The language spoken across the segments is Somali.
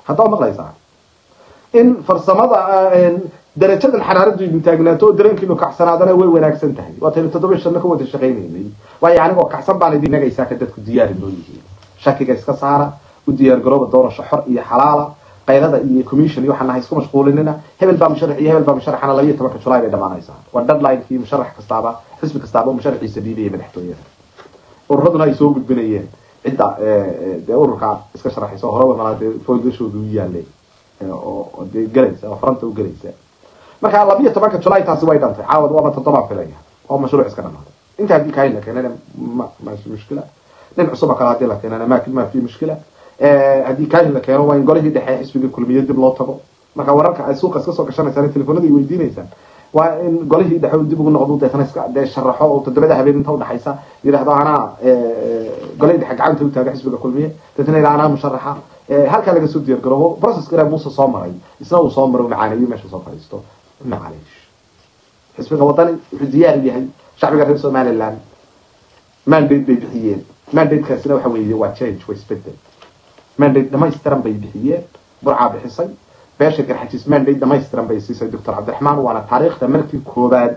haddaa maqlaysaa in farsamada darajadan xaraaradu idin taagnaato oo dareenkiinu kacsanaadana way wanaagsan tahay waataynu toddoba shanno ka wada shaqaynaynay waayo anigoo kacsan baan idin nagaysaa ka dadku diyaari noo yihiin shakiga iska saara u diyaar garooba doorasho xor iyo xalaala qaylada iyo commission iyo waxaan nahay isku mashquulinina hebel baa musharax iyo hebel baa musharaxana labiyo tobanka julaay bay dhamaanaysaa waa deadlinekii musharax kastaaba xisbi kastaaba oo musharaxiisa dhiibaya madaxtooyada ururaduna ay soo gudbinayeen cidda dee ururka iska sharaxaysa oo horeba malaa dee foydashooda u yaalay oo dee gelaysa oo faranta u gelaysa marka labiyo tobanka julaay taasi way dhantay caawad waaba toddobaa filaya oo mashruuc iska dhamaaday inta haddii kain la keenana ma ma fi mushkila nin cusuba kale haddii la keenana ma ma fi mushkila haddii kain la keeno waa in golihii dhexe xisbiga kulmiye dib loo tago marka wararka ay suuqa iska soo gashanaysaan telefonada ay weydiinaysaan waa in golihii dhexe uu dib ugu noqdo deetana iska dee sharaxo oo toddobada habeen inta udhaxaysa yidhahdo anaa golihii dhexe gacanta u taaga xisbiga kulmiye deetana yidhahdo anaa musharaxa halkaa laga soo diyaar garoobo processka ilaa muuse soo maray isna uu soo maro macaaneeyo meesha soo fadhiisto macaleesh xisbiga wadani wuxuu diyaar u yahay shacbiga reer somaliland mandate bay bixiyeen mandatekaasina waxa weeye waa change waa isbedel mandate dhamaystiran bay bixiyeen burcaa bixisay beesha garxajis mandate dhamaystiran bay siisay doctor cabdiraxmaan waana taariikhda markii koobaad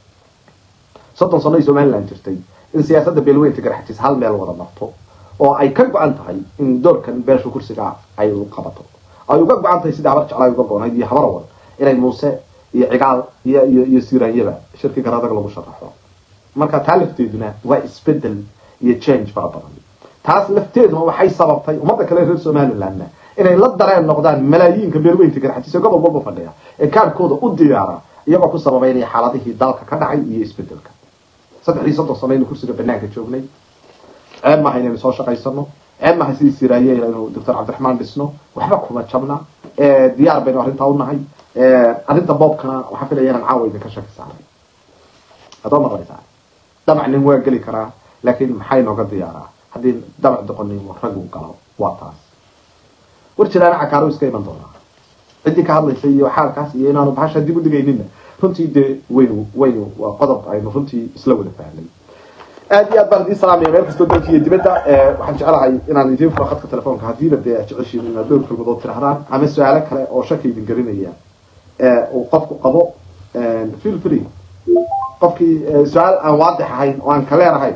soddon sano ay somaliland jirtay in siyaasadda beelweynta garxajis hal meel wada marto oo ay ka go-an tahay in doorkan beesha kursiga ay qabato ay uga go-an tahay sidai habar jeclay uga go-nayd iyo habarawal inay muuse iyo cigaal iyo iyo iyo siraanyaba shirki garadag lagu sharaxo marka taa lafteeduna waa isbedel iyo change fara badan taas lafteeduna waxay sababtay ummadda kale reer somalilandna inay la dareen noqdaan malaayiinka beelweynta garxajis ee gobol walba fadhiya ee kaarhkooda u diyaara iyagoo ku sababeynaya xaaladihii dalka ka dhacay iyo isbedelka saddexdii soddon sano aynu kursiga banaanka joognay ceeb maaha inaynu soo shaqaysano ceeb maaha sidii siraaye inaynu doctor cabdiraxmaan dhisno waxba kuma jabna diyaar baynu arrintaa unahay arrinta boobkana waxaa filaya inaan caawa idinka shaki saaray adoo maqlaysaa damac nin waa geli karaa laakiin maxaa inooga diyaaraa haddii damac doqonimo raggu galo waa taas war jiraana cakaaro iska iman doonaa ciddii ka hadlaysa iyo xaalkaas iyo inaanu bahasha dib u dhigaynina runtii dee waynu waynu waa qodob aynu runtii isla wada fahnay aad iyo aad baan idiin salaamaya meel kastoo dalka iyo dibadda waxaan jeclahay inaan idiin furo khadka telefoonka haddiiba dee aad jeceshiin inaad dhowr kalmadood tirahdaan ama su-aalo kale oo shaki idin gelinaya uu qofku qabo feel free qofkii su-aal aan waadix ahayn oo aan kaleen ahayn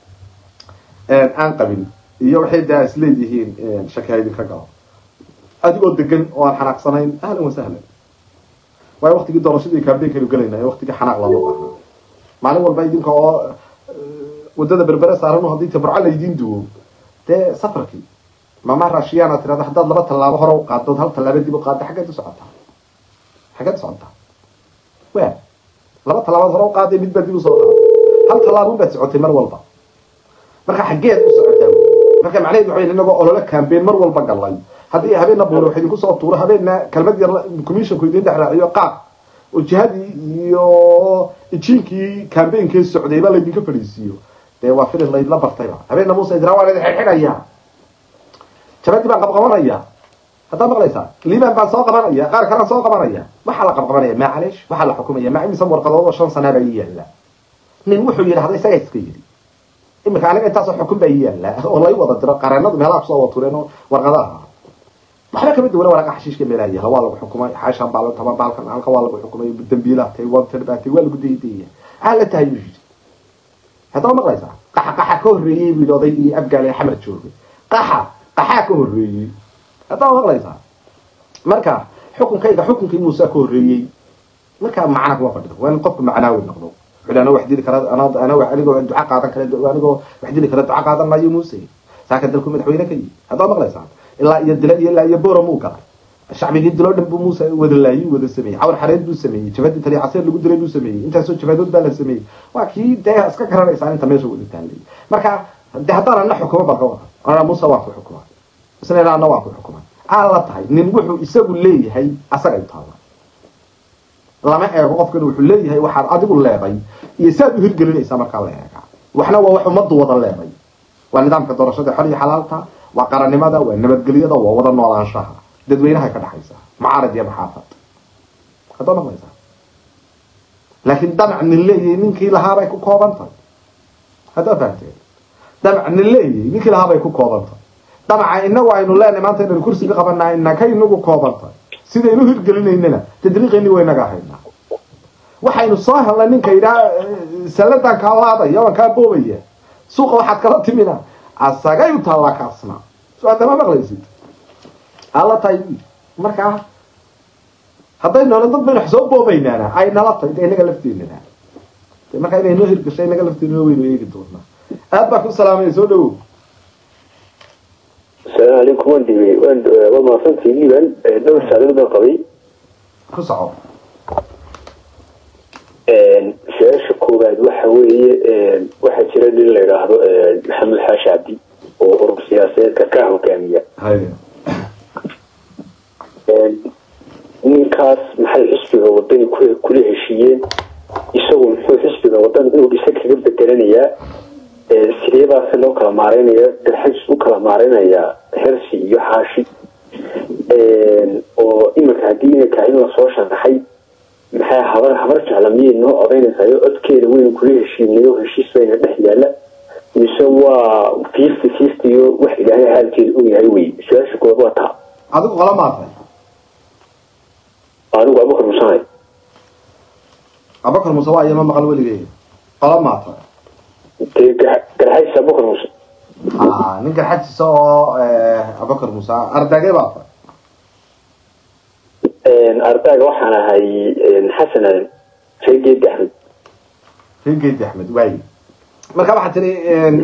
aan qabin iyo waxay daa is leeyihiin shaki ha idinka galo adigoo degan oo aan xanaaqsanayn ahlan wasahlan waayo waktigii doorashadii kaambeenkaynu gelayna waktigii xanaaq lama baahna maalin walba idinka oo wadada berbere saaran haddii tabarco laydiin duwo dee safarkii mama raashiyaana tirada haddaad laba tallaabo hore u qaaddood hal tallaabo dib u qaadda xaggeed u socotaa xaggeed u socotaa wa laba tallaabood hore u qaaday mid baad dib usoo qaaday hal tallaabun baad socotay mar walba marka xaggeed u socotaa marka macnaheed waxa inagoo olole campaign mar walba galay haddii habeenna buuro wax idinku soo tuuro habeenna kelmad yar commissionku idin dhex raaciyo qaab oo jihadii iyo ijiinkii campaignki socdayba laydinka fadhiisiiyo dee waa filin laydla bartayba habeenna muuse idraa waa laydin xidxidhaya jabadii baan qabqabanaya haddaa maqlaysaa liban baan soo qabanaya qaar kalaan soo qabanaya waxaa la qabqabanaya macalish waxaa la xukumaya ma imisan warqadood oo shan sanaa baa ii yaalla nin wuxuu yidhahda isagaa iska yidhi imika aniga intaasoo xukun baa ii yaalla oo lay wada diro qareenadu meelaha kusoo wada tureen oo warqadaha waxba kama duwana waraqa xashiishka meelaha yaala waa lagu xukumay xaashan baa la taba baalkan halka waa lagu xukumay dambiilaha tay wanted baa tay waa lagu daydaya maxaa la tahay buu yidhi haddaba maqlaysaa qaxa qaxa ka horreeyey buu yidhi odaygii afgaal ee xamar joogay qaxa qaxaa ka horreeyey haddaba maqlaysaa marka xukunkayga xukunkii muuse ka horreeyey marka macna kuma fadhido waa in qofku macnaawi noqdo wuxuu ana wax dili kara anigoo duca qaadan kara anigoo wax dili kara duca qaadan maayo muuse saaka dalku madaxweyne ka yihi haddaba maqlaysaa ilaa iyo dila iyo ilaa iyo boora muu galay shacbigii diloo dhan buu muuse wada laayay wada sameeyey cawar xareed buu sameeyey jabadii tali caseer lagu dilay buu sameeyey intaasoo jabadood baa la sameeyey waa kii dee iska garanaysaa inta meesha wada taallay marka de haddaan ana xukumo baan ka wada ana muuse waan ku xukuma isna ana waan ku xukuma aan la tahay nin wuxuu isagu leeyahay asaga ay taala lama eego qofkan wuxuu leeyahay waxaad adigu leeday iyo saad u hirgelinaysaa markaa la eegaa waxna waa wax ummaddu wada leeday waa nidaamka doorashada xor iyo xalaalta waa qarannimada waa nabadgelyada waa wada noolaanshaha dadweynaha ka dhaxaysa macaarad iyo maxaafad haddoo maqlaysaa laakiin damac nin leeyahay ninkii lahaabay ku kooban tahay haddaa fahamteen damac nin leeyahay ninkii lahaabay ku kooban tahay damaca inagu aynu leenahay maanta inaynu kursiga qabanaa inaka inagu koobanta sidaynu hirgelinaynana tadriiqayni waynaga haynaa waxaynu soo helnay ninka yidhaa salladan kaa laadaya waan kaa boobaya suuqa waxaad kala timina asagay u taallaa kaasna so adama maqlaysid alla tahay markaa hadday noola dad baynu wax soo boobaynaana ay nala tahay de inaga lafteenana de markaa inay noo hirgashay inaga lafteenana waynu eegi doonaa aad baa ku salaamaya soo dhawow asalaamu calaykum waan dhibay waan waa mahadsantii liban dhowr saacadood baan qabay ku soco su-aasha koowaad waxa weeye waxaa jira nin la yidhaahdo maxamed xaashi cabdi oo urur siyaasadeedka ka hogaamiya haya ninkaas maxay xisbiga wadani ku- kula heshiiyeen isagu muxuu xisbiga wadani inuu dhisa kaga bedelanayaa sideebaase loo kala maaraynaya garxajis u kala maaraynayaa hersi iyo xaashi oo iminka haddii iminka in lasoo sharaxay maxay habar habar jecla miyay noo odaynaysayo codkeeda weynu kula heshiinayo heshiis bayna dhex yaala mise waa fifty fifty iyo wax ilaahay xaalkeeda og yahay wey su-aasha koowaad waa taa adigu qola maatay anigu abukar musanay abakar muuse waa iyama maqal weligeyga qola maatay dee gar- garxajis abukar muuse ha nin garxajisa oo abakar muuse ardagee baa tay ardaaga waxaan ahay xasan aadan reegeedi axmed reergeedi axmed waayi marka waxaa tiri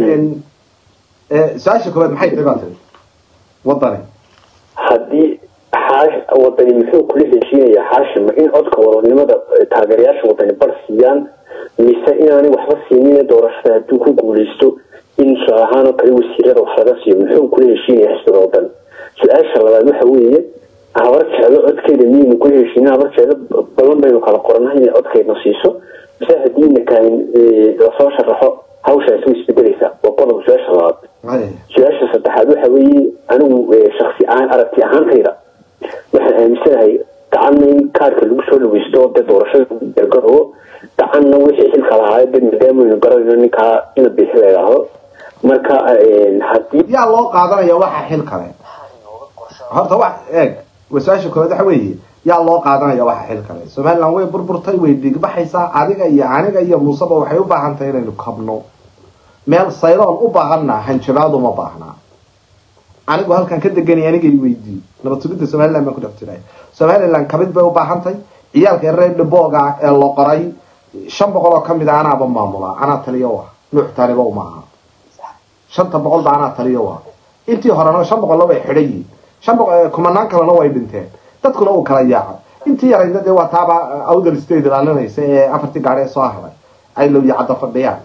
su-aasha koowaad maxay tahay baa tiri wadani haddii xaash wadani muxuu kula heshiinayaa xaashima in codka wadanimada taageerayaasha wadani bar siiyaan mise inaanay waxba siinin doorashada hadduu ku guuleysto in tusaale ahaan oo kale wasiirada wax laga siiyo muxuu kula heshiinaya xisbiga wadan su-aasha labaad waxa weeye habar jeclo codkeeda miyaynu kula heshiinin habar jeclo badan baynu kala qoranahay inay codkeedna siiso mise haddii nakahin lasoo sharaxo hawshaasi way isbedelaysaa waa qodob su-aasha labaad haya su-aasha saddexaad waxa weeye anigu shaksi ahaan aragti ahaantayda waxaan aaminsanahay gacanna in kaarka lagu soo dhaweysto dee doorashada gargarowo gacanna wixii xilka lahaa dee maadaamanu garanayno ninkaa ina bixi la idhaahdo marka haddii yaa loo qaadanaya waxa xil kale horta wax eeg wa su-aasha koowaad waxa weeye yaa loo qaadanaya waxa xil kale somaliland way burburtay way dhiigbaxaysaa adiga iyo aniga iyo muuseba waxay u baahan tahay inaynu kabno meel sayroon u baahanna hanjabaad uma baahnaa anigu halkan ka deganay aniga i weydii nabad sugidda somaliland baan ku dhex jiray somaliland kabid bay u baahan tahay ciyaalka reer dhibooga ee la qoray shan boqol oo kamid a anaaba maamulaa anaa taliyo ah nuux taaliba uma aha shanta boqol ba anaa taliyo ah intii horena shan boqolna way xidhan yihiin shan boqol kumanaan kalena way dhinteen dadkuna uu kala yaacay intii yarayna dee waa taaba awdal state ilaalinaysa ee afartii gaari ee soo haray ay low yacadda fadhiyaan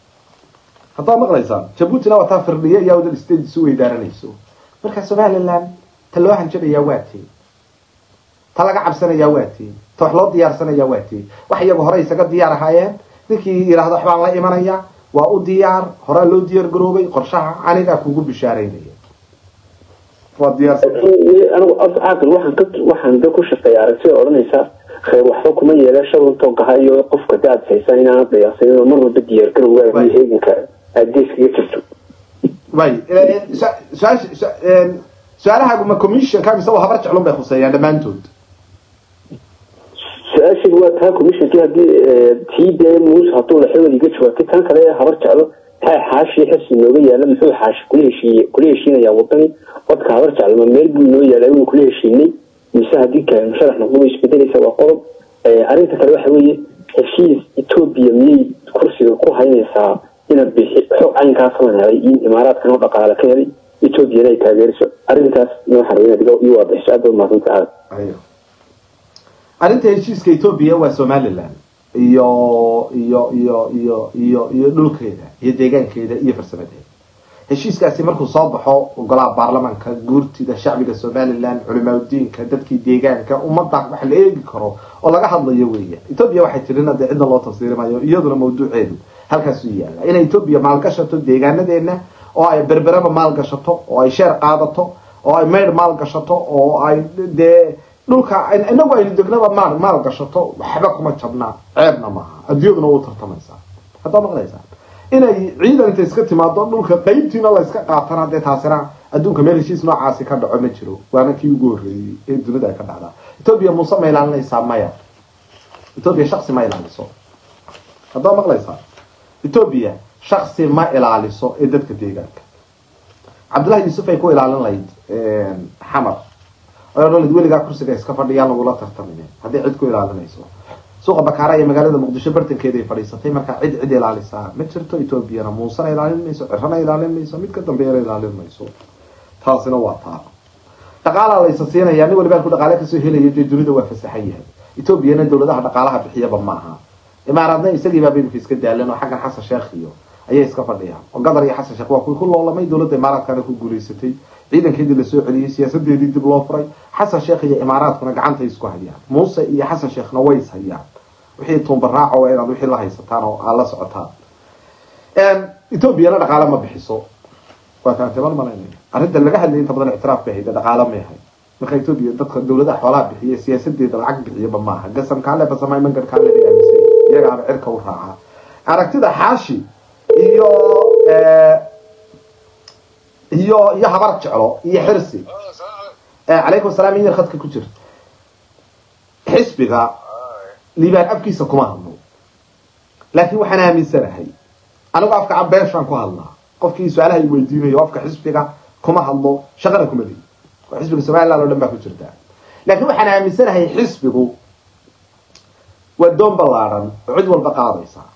haddaad maqlaysaan jabuutina waa taa firdhiye iyo awdal state isu weydaaranayso marka somaliland ta loo hanjabayaa waa tee ta laga cabsanayaa waa tee ta wax loo diyaarsanayaa waa tee wax iyagu hore isaga diyaar ahaayeen ninkii yidhaahdo waxbaan la imanaya waa u diyaar horaa loo diyaar garoobay qorshaha anigaa kugu bishaaraynaya waa diyaarsan anigu caaqil waxaan ka waxaan da ku shaqeeya aragtida odhanaysa khayr waxba kuma yeela shabantoo gaha iyo qofka da aad haysaan inaanad dayacsanin oo mar walba diyaar garowgaa iyo heeganka aad geeskaga jirto way su-aasha su-aalahaagu ma commissionka mise waa habar jeclun bay khuseeyaan dhammaantood su-aashigu waa taa commissionkii haddii tii dee muuse hadduu laxewad iga jawaabtay tan kale ee habar jeclo maxaa xaashi xirsi nooga yaala muxuu xaashi kula heshiiye kula heshiinayaa wadani codka habar jeclo ma meel buu noo yaalaa inuu kula heshiinay mise haddii kale musharax noqdo way isbedelaysa waa qodob arrinta kale waxa weeye heshiis etoobiya miyay kursiga ku haynaysaa ina bixi xog caynkaas la helay in imaaraadkan oo dhaqaale ka helay etoobiyana ay taageeriso arrintaas noo xarweyna diga iyo waa bixiso aad ba umahadsanta aad arrinta heshiiska etoobiya waa somaliland iyo iyo iyo iyo iyo iyo dhulkeeda iyo deegaankeeda iyo farsamadeeda heshiiskaasi markuu soo baxo golaha baarlamaanka guurtida shacbiga somaliland culimaadudiinka dadkii deegaanka ummadda wax la eegi karo oo laga hadlayo weeya etoobiya waxay tirina dee cidna loo tafsiirimayo iyaduna mawduuceedu halkaasuu yaalla inay etoobiya maalgashato deegaanadeena oo ay berberaba maalgashato oo ay sheer qaadato oo ay maydh maalgashato oo ay dee dhulka inagu aynu degnaba maal maal gashato waxba kuma jabnaa ceebna maaha adduunyaduna u tartamaysaa haddaa maqlaysaa inay ciidan inta iska timaado dhulka qaybtiina la iska qaatana dee taasina adduunka meel heshiis noocaasi ka dhaco ma jiro waana kii ugu horreeyey ee dunida ay ka dhacdaa etoobiya muuse ma ilaalinaysaa maya etoobiya shaksi ma ilaaliso haddaa maqlaysaa etoobiya shaksi ma ilaaliso ee dadka deegaanka cabdullahi yuusuf ay ku ilaalin lahayd xamar ay odhan lahayd weligaa kursiga iska fadhiyaan lagula tartamine haddii cid ku ilaalinayso suuqa bakaara iyo magaalada muqdisho bartankeeda ay fadhiisatay markaa cid cid ilaalisaa ma jirto etoobiyana muusena ilaalin mayso cirana ilaalin mayso mid ka dambeeyana ilaalin mayso taasina waa taa dhaqaalaa laysa siinaya nin waliba ku dhaqaale kasoo helaya dee dunida waa fasaxan yahay etoobiyana dowladaha dhaqaalaha bixiyaba maaha imaaraadna isagiibaaba imika iska daalan oo xaggan xasan sheekh iyo ayay iska fadhiyaan oo gadar iyo xasan sheekh waa kuwii ku loolamay dowladda imaaraadkana ku guulaysatay ciidankeedii lasoo celiyey siyaasadeedii dib loo furay xasan sheekh iyo imaaraadkuna gacantay isku hayaan muuse iyo xasan sheekhna way is hayaan wixii tuunbaraaco waa inaad wixii la haysataan oo aad la socotaan etoobiyana dhaqaale ma bixiso waa kaantiman malaynaya arrinta laga hadlaya inta badan ictiraaf bay hayda dhaqaale may ahay marka etoobiya dadka dowladaha xoolaha bixiya siyaasadeeda lacag bixiyaba maaha gasam kaale basamay mangar kaale bay aaminsan iyagaaba cirka u raaca aragtida xaashi iyo iyo iyo habar jeclo iyo xirsi calaykum asalaam in yar khadka ku jirta xisbiga liibaan afkiisa kuma hadlo laakiin waxaan aaminsanahay anigu afka cabeeshaan ku hadlaa qofkii su-aalaha i weydiinayo afka xisbiga kuma hadlo shaqana kuma leyi oo xisbiga somaliland o dhan baa ku jirta laakiin waxaan aaminsanahay xisbigu waa doon ballaadhan oo cid walba qaadaysaa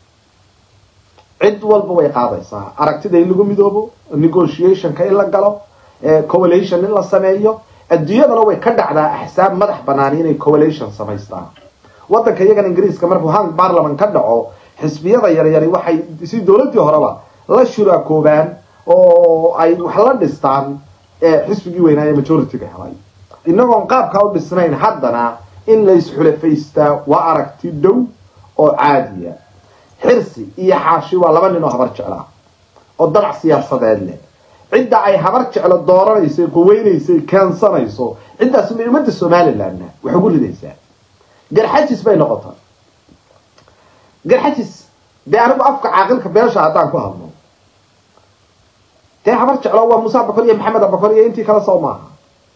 cid walba way qaadaysaa aragtida in lagu midoobo negotiationka in la galo coalition in la sameeyo adduunyadana way ka dhacdaa axsaab madax banaan inay coalition samaystaan wadanka iyagan ingiriiska markuu hang parliament ka dhaco xisbiyada yaryari waxay si dowladii horeba la shuraakoobaan oo ay wax la dhistaan xisbigii weynaa ee majority-ga helay inagoon qaabkaa u dhisnayn haddana in la isxulafaystaa waa aragti dhow oo caadiya xirsi iyo xaashi waa laba nin oo habar jeclaa oo danac siyaasadeed leh cidda ay habar jeclo dooranayso quweynayso keensanayso ciddaas ma ummadda somalilandna wax ugu ridaysaa garxajis bay noqota garxajis dee anigu afka caaqilka beesha haddaan ku hadlo dee habar jeclo waa muuse abakor iyo maxamed abakor iyo intii kale soo maaha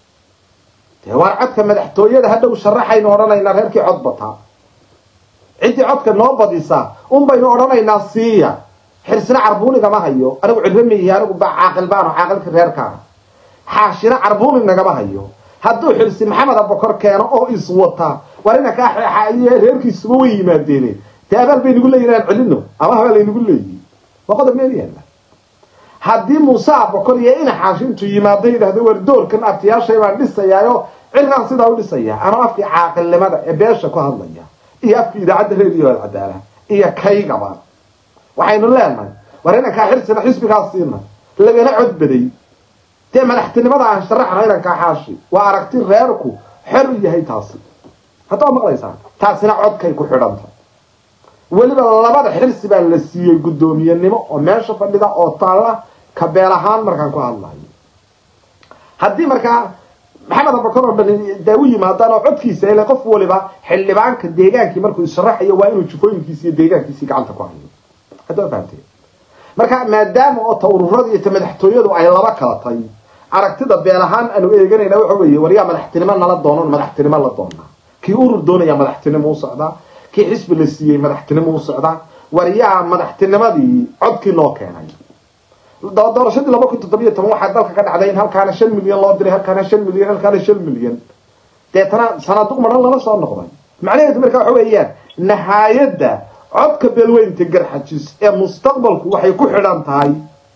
dee waar codka madaxtooyada hadhow sharaxaynu odhanaynaa reerkii cod bataa ciddii codka noo badisa un baynu odhanaynaa siiya xirsina carbuunigama hayo anigu cilmo miihi anigu ba caaqil baano caaqilka reerkaana xaashina carbuunig nagama hayo hadduu xirsi maxamed abakor keeno oo iswata war ina kaa xeexaiyo reerkiisuba way yimaadeene dee abaal bay nagu leeyihin aan celino ama habaa laynagu leeyihi waa qodob meel yaalla haddii muuse abakor iyo ina xaashi intuu yimaado yidhahdo war doorkan abtiyaashay baan dhisayaayo cirkaan sidaa u dhisaya anoo afkii caaqilnimada ee beesha ku hadlaya iyo afkii idaacadda reediyo alcadaala iyo kaygaba waxaynu leenahay war inankaa xirsina xisbigaa siina lagana codbaday dee madaxtinimada aan sharaxna inankaa xaashi waa aragti reerku xor u yahay taasi haddaa maqlaysaa taasina codkay ku xidhanta weliba labada xirsi baa la siiyey guddoomiyenimo oo meesha fadhida oo taalla kabeel ahaan markaan ku hadlayo haddii markaa maxamed abakar oo dhan daa u yimaadaan oo codkiisa ele qof waliba xildhibaanka deegaankii markuu isharaxayo waa inuu jufooyinkiisi iyo deegaankiisii gacanta ku hayo haddaa fahamtee marka maadaama oo ta ururada iyo ta madaxtooyadu ay laba kala tay aragtida beel ahaan aanu eeganayna waxa weeye war yaa madaxtinimo nala doonon madaxtinimo la doonaa kii urur doonaya madaxtinimo u socdaa kii xisbi la siiyey madaxtinimo u socdaa war yaa madaxtinimadii codkii noo keenay doorashadii laba kun toddobiyo toban waxaa dalka ka dhacday in halkaana shan milyan loo diray halkaana shan milyan halkaana shan milyan deetana sanaaduq maran lala soo noqday macnaheedu marka waxa weeyaan nahaayadda codka beelweynta garxajis ee mustaqbalku waxay ku xidhan tahay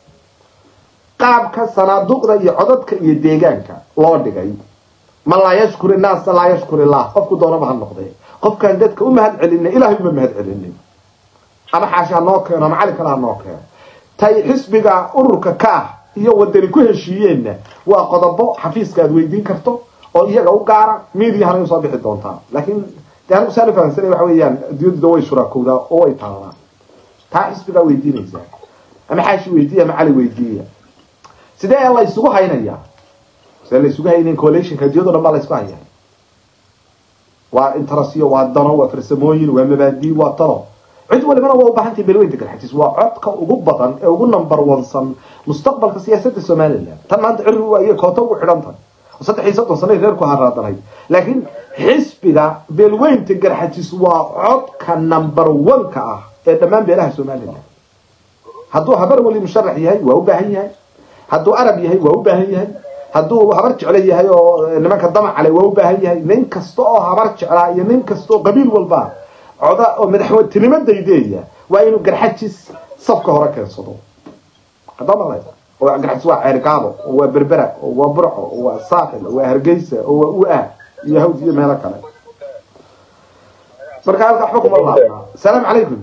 qaabka sanaaduqda iyo codadka iyo deegaanka loo dhigay man laa yashkur innaasa laa yashkur illah qofku doonaba ha noqdee qofkaan dadka u mahad celinay ilahay uma mahad celinin ama xaashi ha noo keeno ama cali kale ha noo keeno tay xisbiga ururka ka ah iyo wadani ku heshiiyeenna waa qodobo xafiiska aad weydiin karto oo iyaga u gaara mediahana usoo bixi doontaa laakiin de anigu saani fahamsanay waxa weeyaan adduunyadu way shuraakowdaa oo way taalaan taa xisbigaa weydiinaysaa ama xaashi weydiiya ama cali weydiiya sidee la isugu haynayaa sidee la isugu haynayn coalitionka adduunyado dhan baa la isku hayaa waa interasiyo waa dano waa farsamooyin waa mabaadii waa talo cid walibana waa u baahantahay beelweynta garxajis waa codka ugu badan ee ugu number onsan mustaqbalka siyaasadda somaliland tan maanta cirri ayay koota ugu xidhan tahay oo saddex iyo soddon sano reerku haraadanay laakiin xisbiga beelweynta garxajis waa codka number one-ka ah ee dhammaan beelaha somaliland hadduu habar weli musharax yahay waa u baahan yahay hadduu arab yahay waa u baahan yahay hadduu habar jeclo yahay oo nimanka damacale waa u baahan yahay nin kasta oo habar jeclaa iyo nin kasta oo qabiil walba coda oo madaxweyntinimo daydeeya waa inuu garxajis safka hore keensado hadaa maqlaysa oo garxajis waa ceergaabo oo waa berbera oo waa burco oo waa saaxil oo waa hargeysa oo waa u-ah iyo hawd iyo meelo kale marka halka waxba kuma laabnaa asalaamu calaykum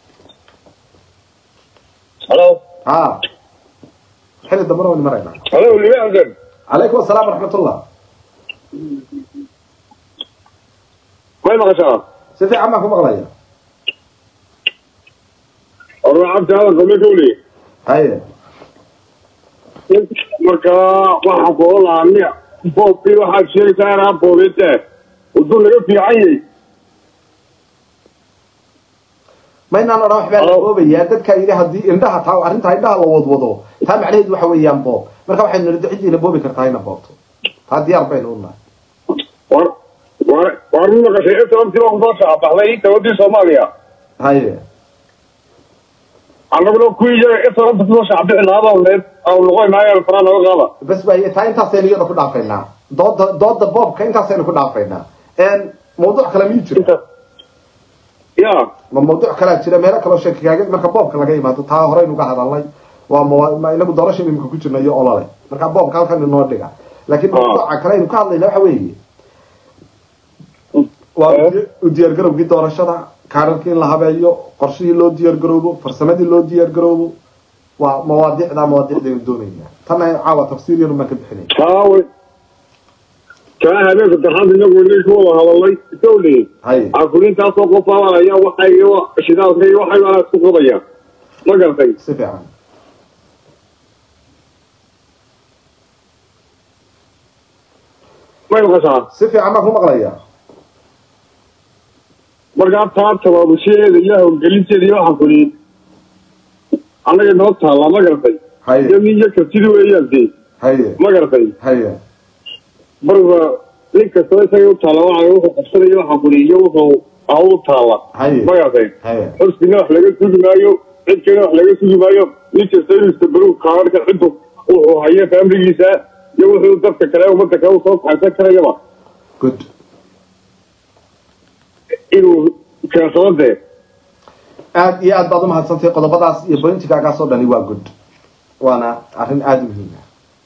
halo ha xilli dambana waynu maraynaa halo libaankan calaykum asalaam waraxmatullah may maqashaa si fiican baan ku maqlaya oracabta hadalka ma kawli haye markaa waxaan kula lahaa miya boobkii waxaad sheegaysaa inaa boobete uduu laga fiican yahay maynaan odhan waxbaa la Hello. boobayaa dadkaa yidhi haddii indhaha taa arrintaa indhaha la wadwado taa macnaheedu waxa weeyaan boob marka waxaynu nidhi ciddiina boobi kartaa ina boobto taa diyaar baynu u nahay war war war ma maqashay sababtii baa kusoo shaabaxday dowladii soomaaliya haye annaguna kuwii iyaga sababta kusoo shaacbixi lahaabaa aan noqonaayaan faraa naga qaada bas waaye taa intaasaynu iyada ku dhaafaynaa dooda dooda boobka intaasaynu ku dhaafaynaa mawduuc kale miyuu jira inta ya ma mawduuc kalea jira meelo kaloo sheeki kaaga marka boobka laga imaado taa horeynu uga hadalnay waa mawa- ma inagu doorashada imika ku jirna iyo olole marka boobka halkan inoo dhiga laakiin Ah. mawduuca kale aynu ka hadlayna waxa weeye waa Eh? u- u diyaargarowgii doorashada kaararkii in la habeeyo qorshihii loo diyaargaroobo farsamadii loo diyaargaroobo waa mawaadiicda mawaadiicdaynu doonaynaa tanna caawa tafsiir yanu baan ka bixinayna taawe kaa habeen saddexaad inagu inay ku wada hadalnay dowli haye cakulintaasoo qof abalaya waxay shidaalka iyo waxay baa isku qodaya ma gartay si fiican may maqashaa si fiican baan ku maqlayaa markaa taa tabaabushaheeda iyo howlgelinteeda iyo waxaan kuli annaga noo taallaa ma garatay haye iyo nin iyo kartidi weeyaan dee haye ma garatay haye marba nin kastaba isaga u taalla waxa wuxuu qabsanaya waxaan kuli iyo wuxuu hawl u taalla Haye. ma garatay haye xusbina wax laga sugi maayo cid kalena wax laga sugi maayo nin kasta inuu istabaru kaararka ciddu wuxuu hayo faamiligiisa iyo wuxuu dadka kale ummadda kale usoo kaxaysan karayaba good inuu keensado dee aad iyo aad baad umahadsantay qodobadaas iyo bointigaagaas oo dhani waa good waana arrin aada u muhiim ah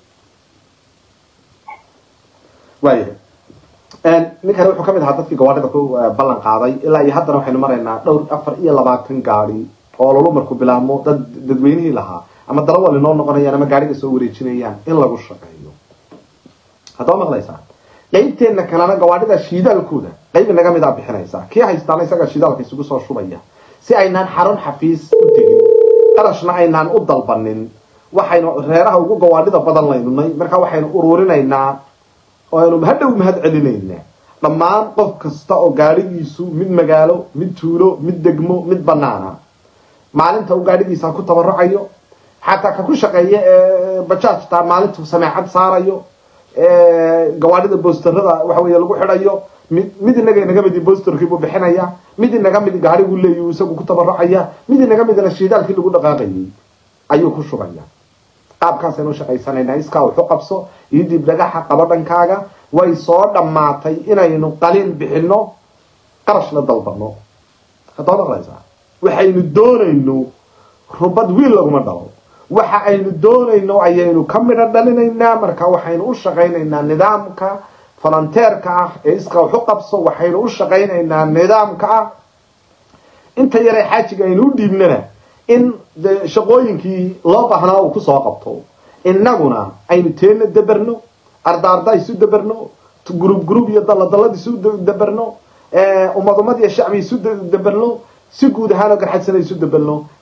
waayahay ninkani wuxuu kamid ahaa dadkii gawaadhida ku eh, ballan qaaday ilaa iyo haddana waxaynu maraynaa dhowr afar iyo labaatan gaadi oo lolu marku bilaabmo dad dadweynihii lahaa ama darawal inoo noqonayaan ama gaadhiga soo wareejinayaan in lagu shaqeeyo haddaba maqlaysaa qaybteenna kalena gawaadhida shiidaalkooda qayb inaga mid a bixinaysaa kii haystaana isaga shidaalka isugu soo shubaya si aynaan xarun xafiis u tegin qarashna aynaan u dalbanin waxaynu reeraha ugu gawaadhida badan laynunay marka waxaynu ururinaynaa oo aynu hadhow mahad celinaynaa dhammaan qof kasta oo gaadhigiisu mid magaalo mid tuulo mid degmo mid banaana maalinta uu gaadhigiisa ku tabarucayo xataa ka ku shaqeeya ee bajaajta maalintu sameecad saarayo ee gawaadhida boosterada waxa weeye lagu xidhayo mid mid inaga inaga midi boosterkii buu bixinaya mid inaga mid gaadhigu leeyahu isagu ku tabarucaya mid inaga midna shiidaalkii lagu dhaqaaqayay ayuu ku shubaya qaabkaasaynu u shaqaysanaynaa iskaa wuxu qabso iyo dib dhagaxa qabo dhankaaga way soo dhammaatay inaynu qalin bixino qarash la dalbano haddaba maqlaysaa waxaynu doonayno rubad wiil laguma dhalo waxa aynu doonayno ayaynu ka midho dhalinaynaa marka waxaynu u shaqaynaynaa nidaamka falanteerka ah ee iskaa wuxu qabso waxaynu u shaqaynaynaa nidaamka ah inta yaree xaajiga aynu u dhiibnana in de shaqooyinkii loo baahnaa uu kusoo qabto innaguna aynu teena daberno ardaarda isu daberno gurub gurub iyo daladalad isu daberno ummad ummad iyo shacbi isu daberno si guud ahaanoo garxadsana isu daberno